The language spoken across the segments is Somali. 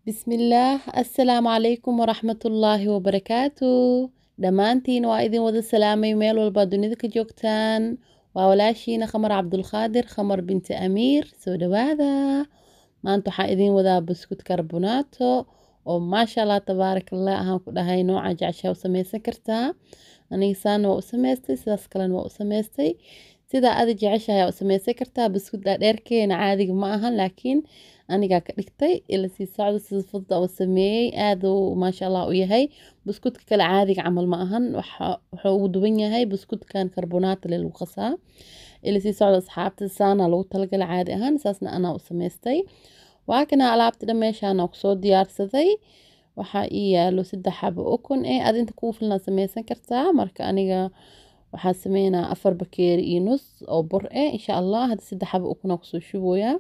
bismillaah assalaamu calaykum waraxmatullaahi wabarakaatu dhammaantiin waa idin wada salaamay meel walba dunida ka joogtaan waa walaashiina khamar cabdulqaadir khamar binti amiir soo dhawaada maanta waxaa idin wadaa buskut karbonaato oo maasha allah tabaarakallah ahaan ku dhahay nooca jeceshaa u sameysan kartaa aniga saana waa u sameystay sidaas kalena waa u sameystay sidaa ada jeceshahay u sameysan kartaa buskut dhaadheerkeena caadiga ma ahan laakiin anigaa ka dhigtay ila sii socdo sida fudud u sameeyey aad uu maasha allah u yahay buskudka kale caadiga camal ma ahan wuxuu ugu duwan yahay buskudkan karbonaata le lagu qasaa ila sii socdo asxaabta saana lagu talagala caadi ahaan saasna anaa u sameystay waa kana alaabta dhan meeshaana kusoo diyaarsaday waxaa ii yaalo saddex xabo ukun eh aad inta kuu filnaa sameysan kartaa marka aniga waxaa sameynaa afar bakeeri iyo nus oo bur eh insha allah hadda saddex xabo ukuna kusoo shubooyaa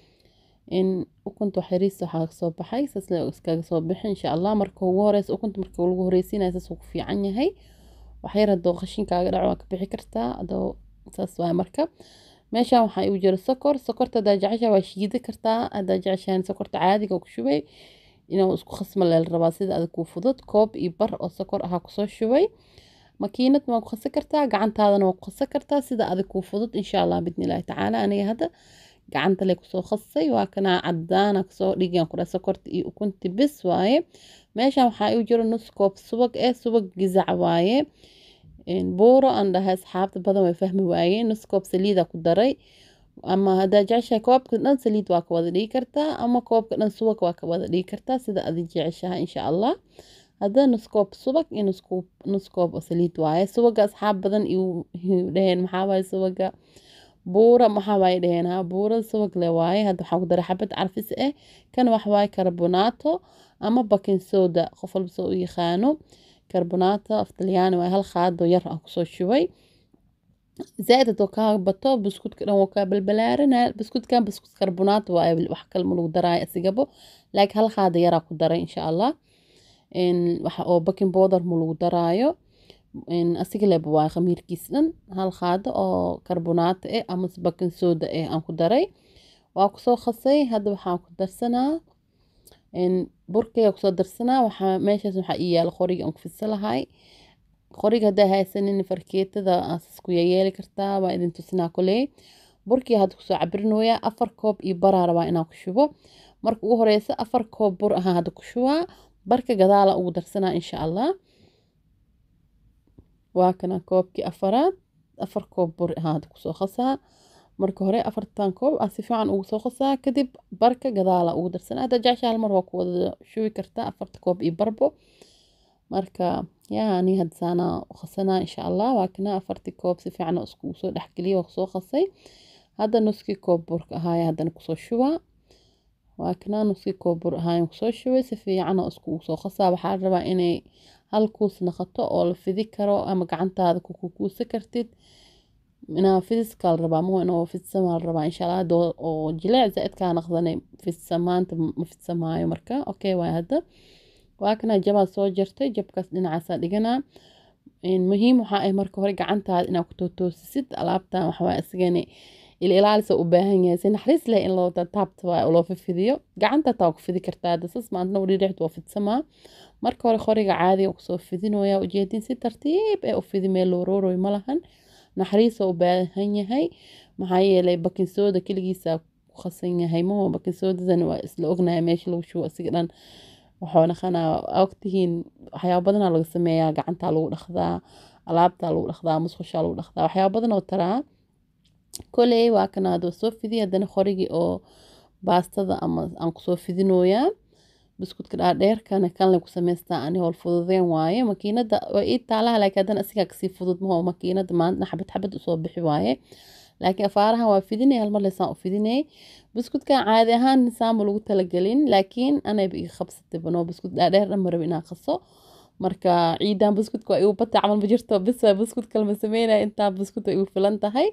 in ukunta waxyariis waxaa kasoo baxay saas le iskaga soo bixi insha allah marka ugu horeysa ukunta marka lagu horeysiinaya saas uu ku fiican yahay waxyar hadoo qashinkaaga dhaco waa ka bixi kartaa adoo saas waay marka meeshan waxaa igu jira sokor sokorta hadaa jeceshaha waa shiidi kartaa hadaa jeceshahan sokorta caadiga ku shubay inuu isku khasma leel rabaa sida adag kuu fudud koob iyo bar oo sokor ahaa kusoo shubay makiinad waa ku khasi kartaa gacantaadana waa ku khasi kartaa sida adag kuu fudud insha allah bidni illaahi tacaala aniga hadda gacanta le kusoo khasay waa kana cadaana kasoo dhigan kura sokorta iyo ukunti bis waaye meeshan waxaa igu jiro nus koob subag eh subag gizac waaye buuro aan dhahay asxaabta badan way fahmi waayeen nus koob saliida ku daray ama hadaa jeceshahay koobka dhan saliid waa ka wada dhigi kartaa ama koobka dhan subag waa ka wada dhigi kartaa sida adi jeceshaha insha allah hadda nus koob subag iyo nus koob oo saliid waaye subaga asxaab badan iu dhaheen maxaa waaye subaga buura maxaa waaye dhaheen ha buura subag le waaye hadda waxaa ku daray xabad carfis ah kan wax waaye karbonaato ama baking soda qof walba soo u yaqaano karbonaato af talyaani waaye hal qaado yar ah kusoo shubay zaaid hadoo kaa bato buskudka dhan wuu kaa balbalaarana buskudkan buskut karbonaato waaye wax kale ma lagu daraayo asigabo laakiin hal qaado yaraa ku daray insha allah waxa oo baking powder ma lagu daraayo asiga leba waa khamiirkiis dhan hal qaado oo karbonaato eh ama baking soda eh aan ku daray waa kusoo khasay hadda waxaan ku darsanaa burkayga kusoo darsanaa waxaa meeshaas waxaa ii yaala qoriga aan ku fidsan lahay qoriga haddaa haysanin farkeetada aasas ku yeeli kartaa waa idin tusinaa koley burkii hadda kusoo cabirinoyaa afar koob iyo baraa rabaa inaan ku shubo marka ugu horeysa afar koob bur ahaan hadda ku shubaa barka gadaala ugu darsanaa insha allah waa kana koobkii afaraad afar koob bur ahaan hadda kusoo qasaa marka hore afartan koob aa si fiican ugu soo qasaa kadib barka gadaala ugu darsanaa hadda jecesha hal mar waa ku wada shubi kartaa afarta koob iyo barbo marka yaa ani hadda saana qasanaa insha allah waa kana afartii koob si fiican iskugu soo dhexgeliya waa kusoo qasay hadda nuskii koob burka ahaaya haddana kusoo shubaa waa kana nuskii koob bur ahaayan kusoo shubay si fiican iskugu soo qasaa waxaa rabaa inay hal kuus naqato oo la fidi karo ama gacantaada kukuusa kartid inaa fidiska la rabaa ma inoo fidsamaa la rabaa insha allah oo jileec zaaidkaa naqdanay fidsamaanta ma fidsamaayo marka okay waay hadda waa kana jabaa soo jartay jabkaas dhinacaasaa dhiganaa muhiim waxaa ah marka hore gacantaada inaa ku tootoosisid alaabtan waxawaa isagana ila ilaalisa u baahan yahay si naxariis leh in loo taabta waa loo fifidiyo gacanta taa ku fidi kartaa dasas maantna udhidhexd waa fidsamaa marka hore qoriga caadiga kusoo fidinooya ujeedin si tartiib ee u fidi meel loo rooroy ma lahan naxariisa u baahan yahay maxaa yeelay bakinsooda keligiisa ku khasan yahay maho bakinsoodadan waa isla ognahay meesha lagu shubo asiga dhan waxuu naqanaa ogtihiin waxyaaba badanaa laga sameeyaa gacantaa lagu dhaqdaa alaabtaa lagu dhaqdaa musqushaa lagu dhaqdaa waxyaaba badan oo taraa koley waa kana adoo soo fidiya haddana qorigii oo baastada ama aan kusoo fidinooyaa buskudka dhaadheerkana kanle ku samaystaa ani howl fududeen waaye makiinada waa ii taalaha laakiin haddana asigaa kasii fudud maho makiinada maantna xabad xabad usoo bixi waaye laakiin afaarahan waa fidinay halmar lesaan u fidinay buskudkan caadi ahaan nisaanba lagu talagelin laakiin anayba iga qabsatay bano buskud dhaadheer dhan marab inaan qaso marka ciidan buskudka waa igu batay camal ma jirto bis waa buskud kalma sameynaya intaa buskud waa igu filan tahay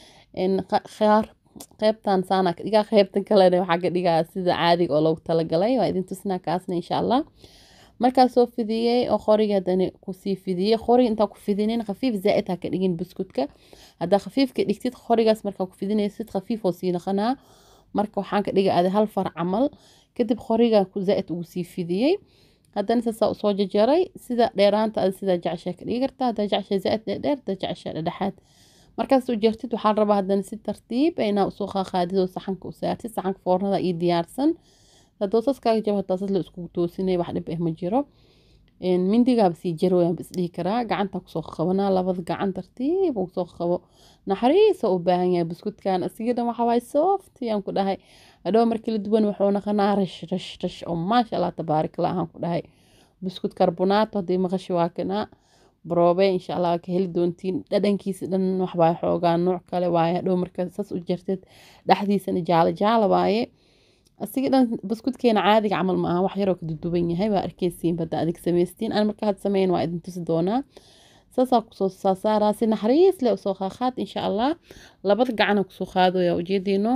qaar qeybtan saana ka dhigaa qeybtan kalena waxaa ka dhigaa sida caadiga oo loogu talagalay waa idin tusinaa kaasna insha allah markaa soo fidiyey oo qoriga haddana kusii fidiyey qoriga intaa ku fidinin khafiif zaa-id ha ka dhigin buskudka haddaa khafiif ka dhigtid qorigaas markaa ku fidinaysid khafiif oo sii naqanaa marka waxaan ka dhigay adi hal far camal kadib qorigan zaa-id ugu sii fidiyey haddana saasaa usoo jajaray sida dheeraanta ada sidaa jeceshaa ka dhigi kartaa haddaa jeceshaa zaa-id dheerdheer haddaa jeceshaa dhexdhexaad markaas u jartid waxaa la rabaa haddana si tartiib inaa usoo qaaqaadid oo saxanka u saartid saxanka foornada iyo diyaarsan haddoo saskaaga jabo hataa sas la iskugu toosinay wax dhib ah ma jiro mindigaaba sii jaro wayaan bis dhihi karaa gacanta kusoo qabanaa labada gacan tartiib uu soo qabo naxariisa u baahan yahay buskudkan asiga dhan waxa waay soft yaan ku dhahay hadhow markii la duwan wuxuu naqanaa rash rash rash oo maasha allah tabaarik allah aan ku dhahay buskud karbonaato haddii maqashi waa kanaa baroobe insha allah waa ka heli doontiin dhadhankiisa dhan waxbaa xoogaa nooc kale waaye hadhow marka sas u jarteed dhexdiisana jaalo jaalo waaye asiga dhan buskudkeena caadiga camal ma aha wax yaroo ka duduban yahay waa arkeysiin badda adig samaystiin aan marka had sameyn waa idin tusi doonaa saasaa kusoo saasaaraa si naxariis leh usoo qaaqaad insha allah labada gacana kusoo qaadooya ujeediino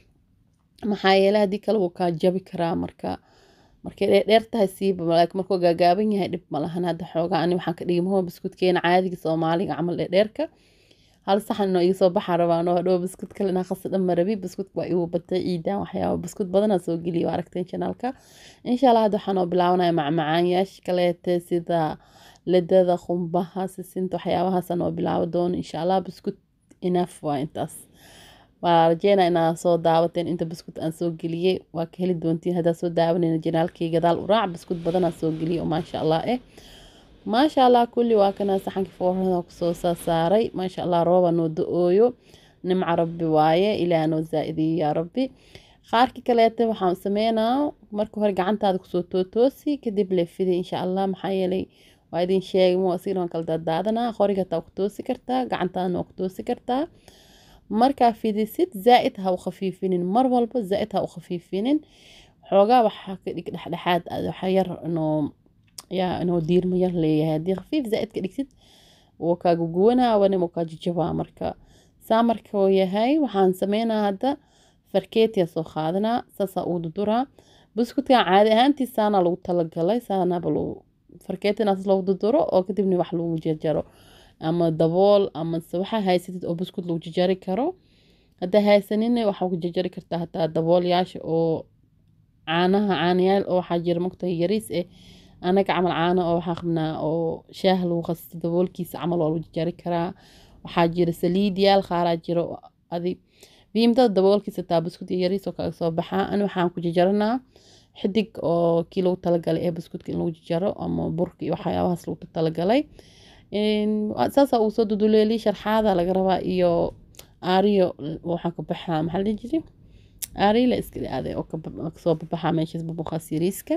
maxaa yeele haddii kale wuu kaa jabi karaa marka markay dheer tahay siiba laakiin markuu gaagaaban yahay dhib ma lahan hadda xoogaa ani waxaan ka dhigi maho buskudkeena caadiga soomaaliga camal dheerdheerka hal saxan inoo iga soo baxaa rabaan oo hadhow buskud kale inaa qasa dhan marabi buskud waa igu batay ciidaan waxyaaba buskud badanaa soo geliya waa aragteen janaalka insha allah hadda waxaan oo bilaabanaya macmacaanyaasha kaleete sida ledada qumbaha sisinta waxyaabahaasaan oo bilaabo doono insha allah buskud enough waa intaas waa rajeynaa inaa soo daawateen inta buskud aan soo geliyey waa ka heli doontiin haddaa soo daawanayna janaalkii gadaal u raac buskud badanaa soo geliyay oo maasha allah eh maasha allah kulli waa kana saxankii foornada kusoo saasaaray maasha allah rooba noo da-ooyo nimca rabbi waaye ilaah noo zaa-idiyo yaa rabbi qaarkii kaleete waxaan sameynaa marka hore gacantaada kusoo tootoosi kadib leefida insha allah maxaa yeelay waa idin sheegay mo asigana waan kala daadaadanaa qoriga taa ku toosi kartaa gacantaadana waa ku toosi kartaa markaa fidisid zaa-id ha u khafiifinin mar walba zaa-id ha u khafiifinin xoogaa waxaa ka dhig dhexdhexaad waxa yar inoo yaa inuu diirma yar leeyahay haddii khafiif zaa-id ka dhigtid wuu kaaga guwanaa wana wuu kaa jajabaa marka saa marka uu yahay waxaan sameynaa hadda farkeetiya soo qaadanaa saasaa uu duduraa buskudkan caadi ahaantii saanaa lagu talagalay saanaaba lagu farkeetinaas lagu duduro oo kadibna wax lagu jarjaro ama dabool ama se waxaa haysatid oo buskud lagu jarjari karo haddaa haysanina waxaa ku jarjari kartaa hataa daboolyaasha oo caanaha caanayaal oo waxaa jira mogtahay yariis eh anaga camal caano oo waxaa qabnaa oo shaah lagu qasto daboolkiisa camal waa lagu jarjari karaa waxaa jira saliid yaal qaaraa jiro adi biimdada daboolkiisa taa buskud iyo yariis oo kaga soo baxaa ani waxaan ku jarjaranaa xidig oo kii lagu talagalay ee buskudka in lagu jarjaro ama burka iyo waxyaabahaas lagu talagalay saasaa uu soo duduleeli sharxaada laga rabaa iyo aariyo waxaa ka baxaa maxaa la dhihi jiray aariyo la iska aaday oo kasoo babaxaa meeshaas babuqaas yariiska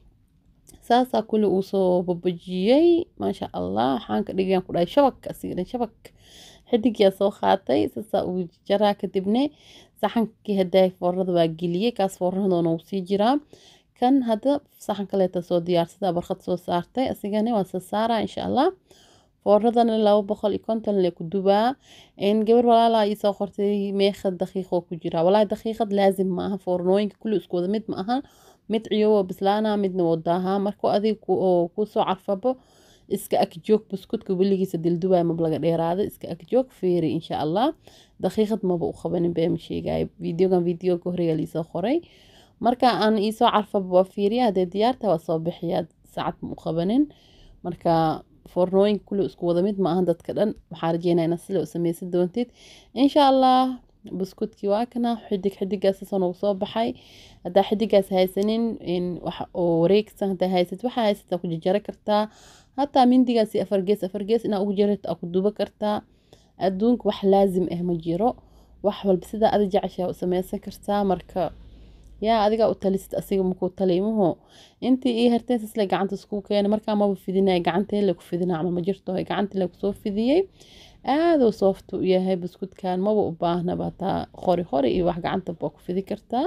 saasaa kulli uu soo babajiyey maasha allah waxaan ka dhigayaan ku dhahay shabak asiga dhan shabak xidigiyaa soo qaatay saasaa uu jaraa kadibne saxankii haddaa foornada waa geliyey kaas foornadoona uu sii jiraa kan hadda saxan kaleeta soo diyaarsada barqad soo saartay asigana waa soo saaraa insha allah foornadana laba boqol iyo konton le ku dubaa gabar walaalaa ii soo qortay meeqad daqiiqoo ku jira walaahi daqiiqad laazim ma aha foornooyinka kulli isku wada mid ma aha mid ciyowa bislaana midna wadaahaa markuu adig kusoo carfabo iska agjoog buskudka weligiisa dildubaa mab laga dheeraado iska agjoog feeri insha allah daqiiqad maba u qabanin beema sheegayo videogan videoga horreya liisoo qoray marka aan iisoo carfaba waa fiiriya haddee diyaarta waa soo bixiyaa saacad ma u qabanin marka foornooyinka kulli isku wada mid ma aha dadka dhan waxaa rajeynaa inaad sila u sameysan doontid insha allah buskudkii waa kana xidig xidigaas sasoo soo baxay haddaa xidigaas haysanin wax oo wareegsan haddaa haysad waxaa haysataa ku jarjara kartaa hataa mindigaasi afargees afargees inaa ugu jarata aa ku duba kartaa adduunka wax laazim ah ma jiro wax walba sidaa adi jeceshaa u sameysan kartaa marka yaa adigaa u talisid asiga makuu taliimaho intii ii harteen sasle gacanta isku keena markaa maba fidinaya gacanteele ku fidina camal ma jirto gacanteele kusoo fidiyey aaduu soofta u yahay buskudkan maba u baahnaba hataa qori qori iyo wax gacanta baa ku fidi kartaa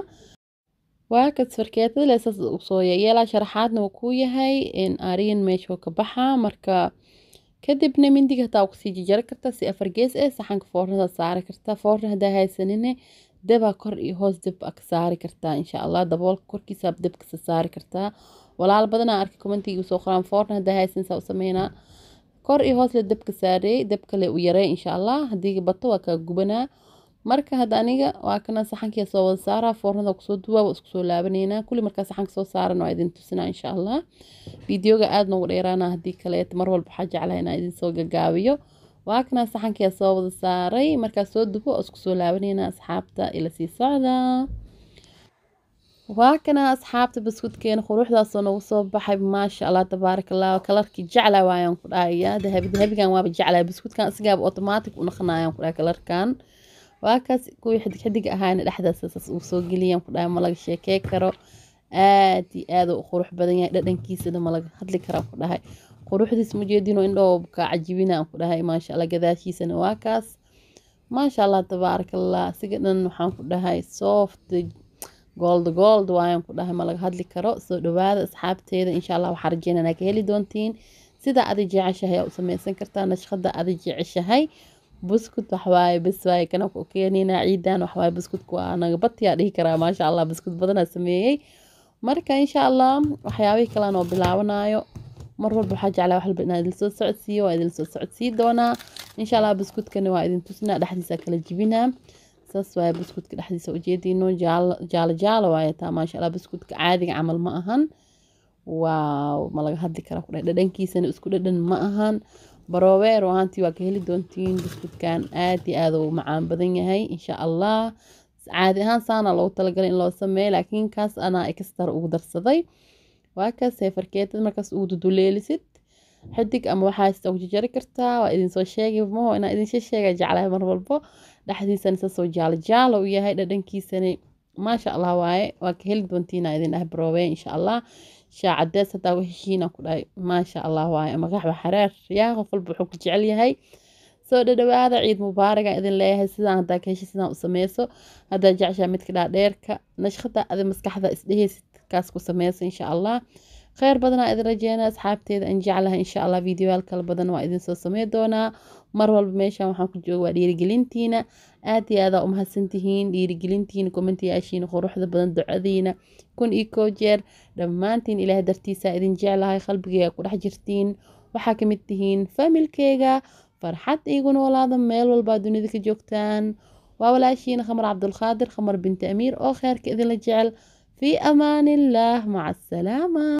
waa kas farkeetada leesas usoo yeelaa sharaxaadna uu kuu yahay aariyan meeshuu ka baxaa marka kadibna mindiga hataa kusii jijari kartaa si afar gees eh saxanka foornada saari kartaa foorna haddaa haysanine dabaa kor iyo hoos dab ka saari kartaa insha allah daboolka korkiisa dabkasa saari kartaa walaal badanaa arkay commentiga soo qoraan foorna haddaa haysan saa u sameynaa kor iyo hoos le dabka saarey dabkale u yarey insha allah haddii bato waa kaa gubanaa marka hadda aniga waa kana saxankiia soo wada saaraa foornada kusoo duwaa waa isku soo laabaneynaa kulli markaa saxanka soo saaran waa idin tusinaa insha allah fideoga aada noogu dheeraana haddii kaleeto mar walba waxaa jeclaha inaa idin soo gagaabiyo waa kana saxankiia soo wada saaray markaa soo dubo waa isku soo laabaneynaa asxaabta ila sii socda waa kana asxaabta buskudkeena quruxdaasoo nagu soo baxay maasha allah tabaaraka allah kalarkii jecla waayaan ku dhahaya dahabi dahabigan waaba jeclaa buskudkan isigaaba automatic u naqanayaan ku dhahay kalarkan waa kaas kuwii xidig xidig ahaana dhexdaas saas uu soo geliyaan ku dhahay ma laga sheekey karo aad iyo aad u qurux badan yahay dhadhankiisana ma laga hadli karaa ku dhahay quruxdiis mujeedino indhoo kaa cajibinaan ku dhahay maasha allah gadaashiisana waa kaas maasha allah tabaaraka allah siga dhan waxaan ku dhahay soft gold gold waayaan ku dhahay ma laga hadli karo soo dhawaada asxaabteeda insha allah waxaa rajeynanaa ka heli doontiin sida adi jeceshahay aa u sameysan kartaa nashqada adi jeceshahay buskud waxwaaye bes waaye kana ku keenina ciidan waxwaaye buskudku waa naga batiyaa dhihi karaa maasha allah buskud badanaa sameeyey marka insha allah waxyaabihii kalean oo bilaabanayo mar walba waxaa jeclaa wax walba inaan idin soo socodsiiyo waa idin soo socodsii doonaa insha allah buskudkani waa idin tusnaa dhexdiisa kala jibinaa saas waaye buskudka dhexdiisa ujeediino jaalo jaalo waaye taa maasha allah buskudka caadiga camal ma ahan waaw ma laga hadli karaa kudhahay dhadhankiisana isku dhadhan ma ahan baroobeer ahaantii waa ka heli doontiin buskudkan aad iyo aad uu macaan badan yahay insha allah caadi ahaan saana loogu talagalay in loo sameeyo laakiin kaas anaa extra ugu darsaday waa kaas seefarkeetad markaas ugu duduleelisid xidig ama waxaa sita ugu jajari kartaa waa idinsoo sheegay maho inaa idinsha sheega jeclahay mar walbo dhexdiisana saasoo jaalo jaalo u yahay dhadhankiisana maasha allah waaye waa ka heli doontiina idin dhahay baroobe insha allah shaa cadees hadaa u heshiina ku dhahay maasha allah waaye ama qaxwa xareer yaa qof walba wuxuu ku jecel yahay soo dhadhawaada ciid mubaaraga idin leeyahay sidaan hadaa ka heshay sidaan u sameyso hadaa jeceshaa midka dhaadheerka nashqada adi maskaxda isdheheysid kaas ku sameyso insha allah kheyr badanaa idin rajeynaa asxaabteeda aan jeclahay insha allah videoyaal kala badan waa idin soo samey doonaa mar walba meeshan waxaan ku jooga waa dhiirigelintiina aad iyo aadaa u mahadsantihiin dhiirigelintiina kommentiyaashiina quruxda badan ducadiina kun iyo koo jeer dhammaantiin ilaahay dartiisa idin jeclahay qalbigeyga ku dhex jirtiin waxaa ka mid tihiin faamilkeyga farxad iigu noolaada meel walbaa dunida ka joogtaan waa walaashiina khamar cabdulqaadir khamar binti amiir oo kheyrka idinla jecel fii amaan illaah maca asalaama